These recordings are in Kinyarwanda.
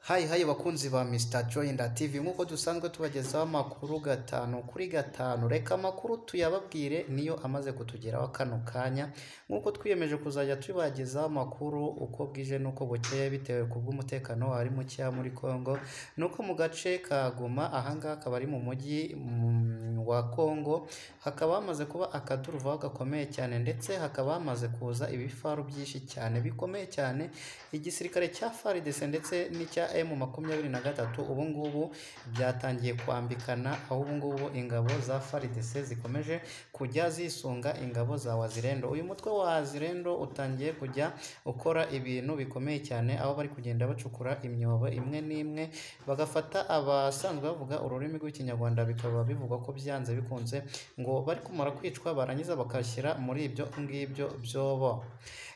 hayi hayi bakunzi ba misita joyinda tivi nk'uko dusanzwe tubagezaho amakuru gatanu kuri gatanu reka amakuru tuyababwire niyo amaze kutugeraho kano kanya nk'uko twiyemeje kuzajya tubagezaho amakuru uko bwije n'uko bukeye bitewe ku bw'umutekano wari mukeya muri congo nuko mu gace ka goma ahangaha akaba ari mu mujyi mm, wa congo hakaba hamaze kuba akaduruvaho gakomeye cyane ndetse hakaba hamaze kuza ibifaru byinshi cyane bikomeye cyane igisirikare cya faridese ndetse n'icya emu makumyabiri na gatatu ubu ngubu byatangiye kwambikana aho ubu ngubu ingabo za faridese zikomeje kujya zisunga ingabo za wazirendo uyu mutwe wa wazirendo utangiye kujya ukora ibintu bikomeye cyane aho bari kugenda bacukura imyobo imwe n'imwe bagafata abasanzwe bavuga ururimi rw'ikinyarwanda bikaba bivugwa ko byanze bikunze ngo bari kumara kwicwa barangiza bakashyira muri ibyo ngibyo byobo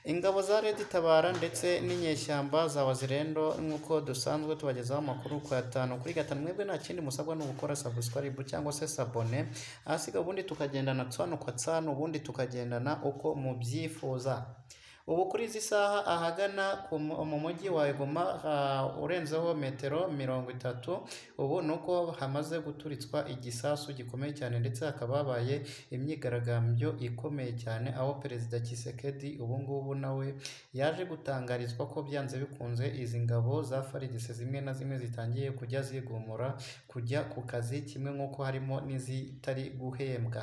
ingabo za redi tabara ndetse n'inyeshyamba za wazirendo nk'uko dusanzwe tubagezaho amakuru ku gatanu kuri gatanu mwebwe nta kindi musabwa ni ugukora sabusikaribu cyangwa se sabone ahasiga ubundi tukagendana tsano kwa tsano ubundi tukagendana uko mubyifuza ubu kuri izi saha ahagana ku mu- mu mujyi wa Goma ah, urenzeho metero mirongo itatu ubu ni uko hamaze guturitswa igisasu gikomeye cyane ndetse hakaba habaye imyigaragambyo ikomeye cyane aho perezida Tshisekedi ubu ngubu nawe yaje gutangarizwa ko byanze bikunze izi ngabo za FARDC zimwe na zimwe zitangiye kujya zigumura kujya ku kazi kimwe nk'uko harimo n'izitari guhembwa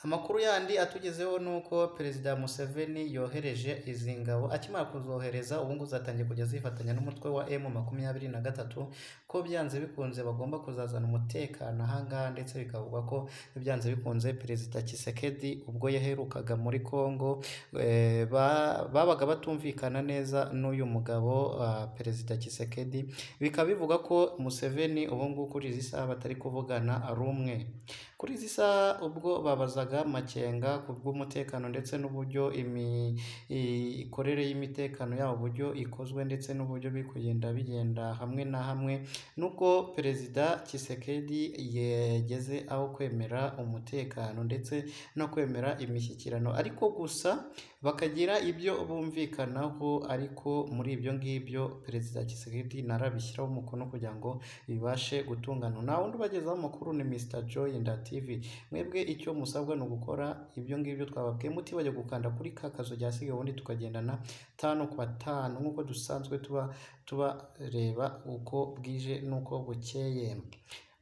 amakuru yandi atugezeho ni uko perezida museveni yohereje izi ngabo akimara kuzohereza ubu ngubu zatangiye kujya zifatanya n'umutwe wa emu makumyabiri na gatatu ko byanze bikunze bagomba kuzazana umutekano ahangaha ndetse bikavugwa ko byanze bikunze perezida kisekedi ubwo yaherukaga muri congo eh, ba- babaga batumvikana neza n'uyu mugabo ah, perezida kisekedi bikaba bivuga ko museveni ubu ngubu kuri izi saha batari kuvugana rumwe kuri izi saha ubwo babazaga makenga ku bw'umutekano ndetse n'uburyo imi- imikorere y'imitekano yabo uburyo ikozwe ndetse n'uburyo biri kugenda bigenda hamwe na hamwe n'ubwo perezida kisekedi yageze aho kwemera umutekano ndetse no kwemera imishyikirano ariko gusa bakagira ibyo bumvikanaho ariko muri ibyo ngibyo perezida kisekedi narabishyiraho umukono kugira ngo bibashe gutungana nta wundi ubagezaho amakuru ni mr joyinda tv mwebwe icyo musabwa ni ugukora ibyo ngibyo twababwiye mutibagiwe gukanda kuri ka kazu ryasigaye ubundi tukagendana tanu ku batanu nk'uko dusanzwe tuba tubareba uko bwije n'uko bukeye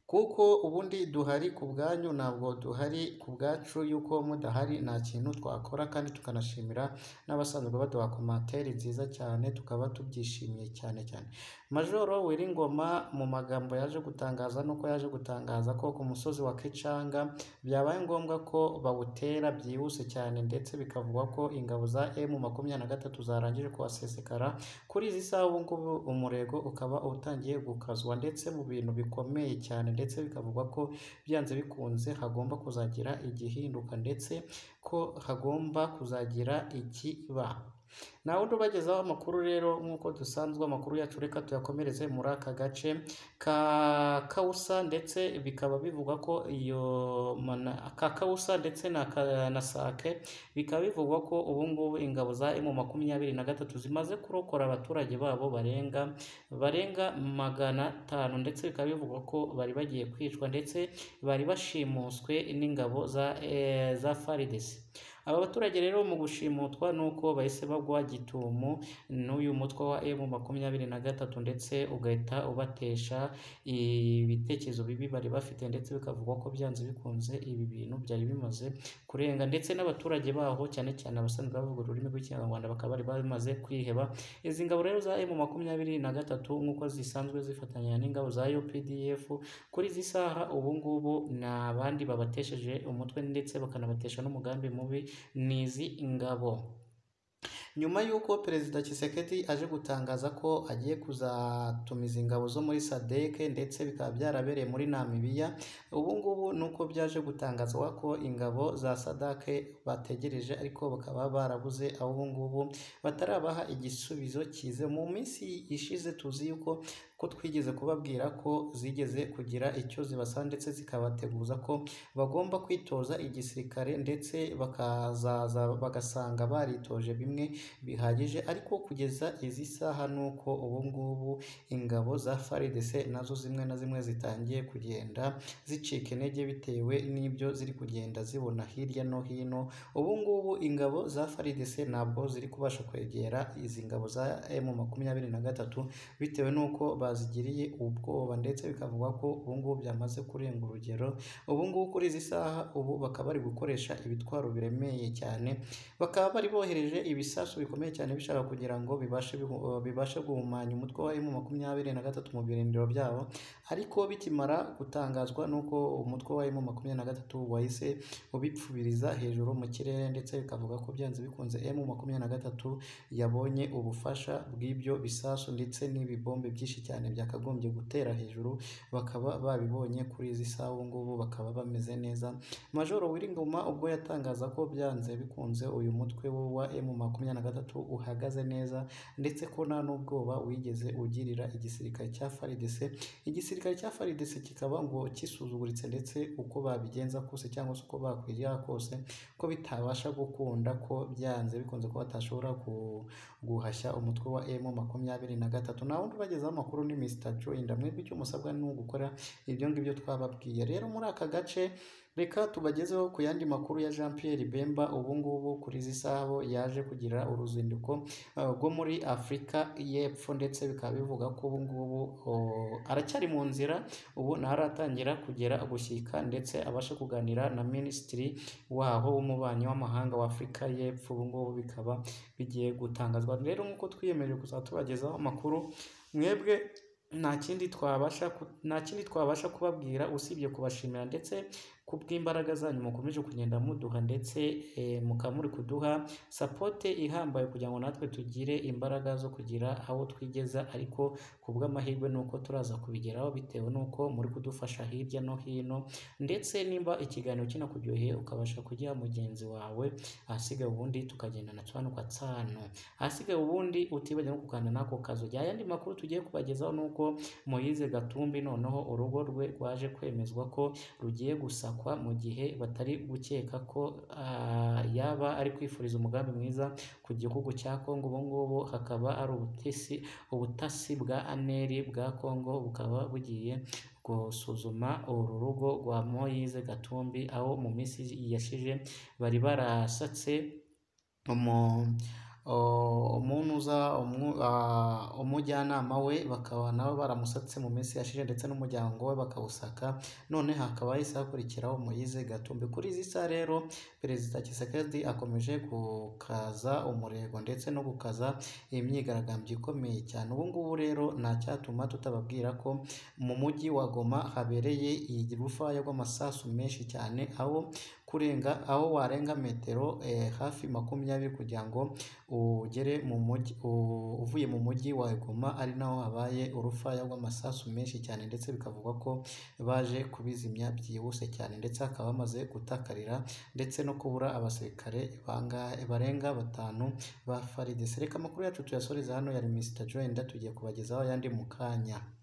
kuko ubundi duhari ku bwanyu ntabwo duhari ku bwacu y'uko mudahari nta kintu twakora kandi tukanashimira n'abasanzwe baduha komantere nziza cyane tukaba tubyishimiye cyane cyane majoro wiringoma mu magambo yaje gutangaza nuko yaje gutangaza ko ku musozi wa kicanga byabaye ngombwa ko bawutera byihuse cyane ndetse bikavugwa ko ingabo za emu makumyabiri na gatatu zarangije kuhasesekara kuri izi saha ubu ngubu umurego ukaba utangiye gukazwa ndetse mu bintu bikomeye cyane ndetse bikavugwa ko byanze bikunze hagomba kuzagira igihinduka ndetse ko hagomba kuzagira ikiba nawe undi ubagezaho amakuru rero nk'uko dusanzwe amakuru yacu reka tuyakomereze muri aka gace ka kawusa ndetse bikaba bivugwa ko iyo mana- ka kawusa ndetse na, ka, na sake bikaba bivugwa ko ubu ngubu ingabo za emu makumyabiri na gatatu zimaze kurokora abaturage babo barenga barenga magana atanu ndetse bikaba bivugwa ko bari bagiye kwicwa ndetse bari bashimuswe n'ingabo za, eh, za faridesi aba baturage rero mu gushimutwa ni uko bahise bagwa gitumo n'uyu mutwe wa emu makumyabiri na gatatu ndetse ugahita ubatesha ibitekerezo bibi bari bafite ndetse bikavugwa ko byanze bikunze ibi bintu byari bimaze kurenga ndetse n'abaturage baho cyane cyane abasanzwe bavuga ururimi rw'ikinyarwanda bakaba bari bamaze kwiheba izi ngabo rero za emu makumyabiri na gatatu nk'uko zisanzwe zifatanya n'ingabo za UPDF kuri izi saha ubu ngubu nta bandi babatesheje umutwe ndetse bakanabatesha n'umugambi mubi ni izi ngabo nyuma y'uko perezida Tshisekedi aje gutangaza ko agiye kuzatumiza ingabo zo muri sadeke ndetse bikaba byarabereye muri namibiya ubu ngubu ni uko byaje gutangazwa ko ingabo za sadake bategereje ariko bakaba barabuze aho ubu ngubu batarabaha igisubizo cyize mu minsi ishize tuzi yuko ko twigeze kubabwira ko zigeze kugira icyo zibasaba ndetse zikabateguza ko bagomba kwitoza igisirikare ndetse bakazaza bagasanga baritoje bimwe bihagije ariko kugeza izi saha ni uko ubu ngubu ingabo za FARDC nazo zimwe na zimwe zitangiye kugenda zicika intege bitewe n'ibyo ziri kugenda zibona hirya no hino ubu ngubu ingabo za FARDC ntabwo ziri kubasha kwegera izi ngabo za M makumyabiri na gatatu bitewe n'uko bazigiriye ubwoba ndetse bikavugwa ko ubu ngubu byamaze kurenga urugero ubu ngubu kuri izi saha ubu bakaba bari gukoresha ibitwaro biremereye cyane bakaba bari bohereje ibisasu bikomeye cyane bishaka kugira ngo bibashe bihu- bibashe guhumanya umutwe wa M makumyabiri na gatatu mu birindiro byabo ariko bikimara gutangazwa n'uko umutwe wa M makumyabiri na gatatu wahise ubipfubiriza hejuru mu kirere ndetse bikavuga ko byanze bikunze M makumyabiri na gatatu yabonye ubufasha bw'ibyo bisasu ndetse n'ibibombe byinshi cyane byakagombye gutera hejuru bakaba babibonye kuri izi saha ubu ngubu bakaba bameze neza Majoro Wiringoma ubwo yatangaza ko byanze bikunze uyu mutwe we wa M makumyabiri na gatatu uhagaze neza ndetse ko nta n'ubwoba wigeze ugirira igisirikare cya FARDC igisirikare cya FARDC kikaba ngo kisuzuguritse ndetse uko babigenza kose cyangwa se uko bakwigira kose ko bitabasha gukunda ko byanze bikunze ko batashobora ku- guhashya umutwe wa M makumyabiri na gatatu nta wundi ubagezaho amakuru ni Mr Joy ndamwebwe icyo musabwa ni ugukora ibyo ngibyo twababwiye rero muri aka gace Reka tubagezeho ku yandi makuru ya Jean Pierre Bemba ubu ngubu kuri izi saha bo yaje kugira uruzinduko uh, rwo muri Afurika y'Epfo ndetse bikaba bivuga ko ubu ngubu uh, aracyari mu nzira ubu ntaratangira kugera gushyika ndetse abasha kuganira na Minisitiri waho w'umubanyi w'amahanga wa Afurika y'Epfo ubu ngubu bikaba bigiye gutangazwa rero nk'uko twiyemeje kuzajya tubagezaho amakuru mwebwe nta kindi twabasha ku- nta kindi twabasha kubabwira usibye kubashimira ndetse kubw'imbaraga zanyu mukomeje kugenda muduha ndetse eh, mukaba muri kuduha sapote ihambaye kugira ngo natwe tugire imbaraga zo kugira aho twigeza ariko ku bw'amahirwe ni uko turaza kubigeraho bitewe n'uko muri kudufasha hirya no hino ndetse nimba ikiganiro kinakubyoheye ukabasha kugiha mugenzi wawe ahasigaye ubundi tukagendana tubana ugatsana ahasigaye ubundi utibagiwe no gukanda n'ako kazu jya yandi makuru tugiye kubagezaho ni uko Moise Gatumbi noneho urugo rwe rwaje kwemezwa ko rugiye gusakwa mu gihe batari gukeka ko ah, yaba ari kwifuriza umugambi mwiza ku gihugu cya Kongo ubu ngubu hakaba ari ubutesi ubutasi bwa aneri bwa Kongo bukaba bugiye gusuzuma uru rugo rwa Moise Gatumbi aho mu minsi yashize bari barasatse umu o- umunuza umu- ah, umujyanama we bakaba nabo baramusatse mu minsi yashize ndetse n'umuryango we bakawusaka none hakaba hahise hakurikiraho Moise Gatumbi kuri izi saha rero perezida Tshisekedi akomeje gukaza umurego ndetse no gukaza imyigaragambyo ikomeye cyane ubu ngubu rero nta cyatuma tutababwira ko mu mujyi wa Goma habereye iyi rufaya rw'amasasu menshi cyane aho kurenga aho warenga metero eh, hafi makumyabiri kugira ngo ugere mu mujyi u- uvuye mu mujyi wa Goma ari naho habaye urufaya rw'amasasu menshi cyane ndetse bikavugwa ko baje kubizimya byihuse cyane ndetse hakaba hamaze gutakarira ndetse no kubura abasirikare banga- barenga batanu ba FARDC reka amakuru yacu tuyasoreza hano yari Mr Joy tugiye kubagezaho ayandi mu kanya.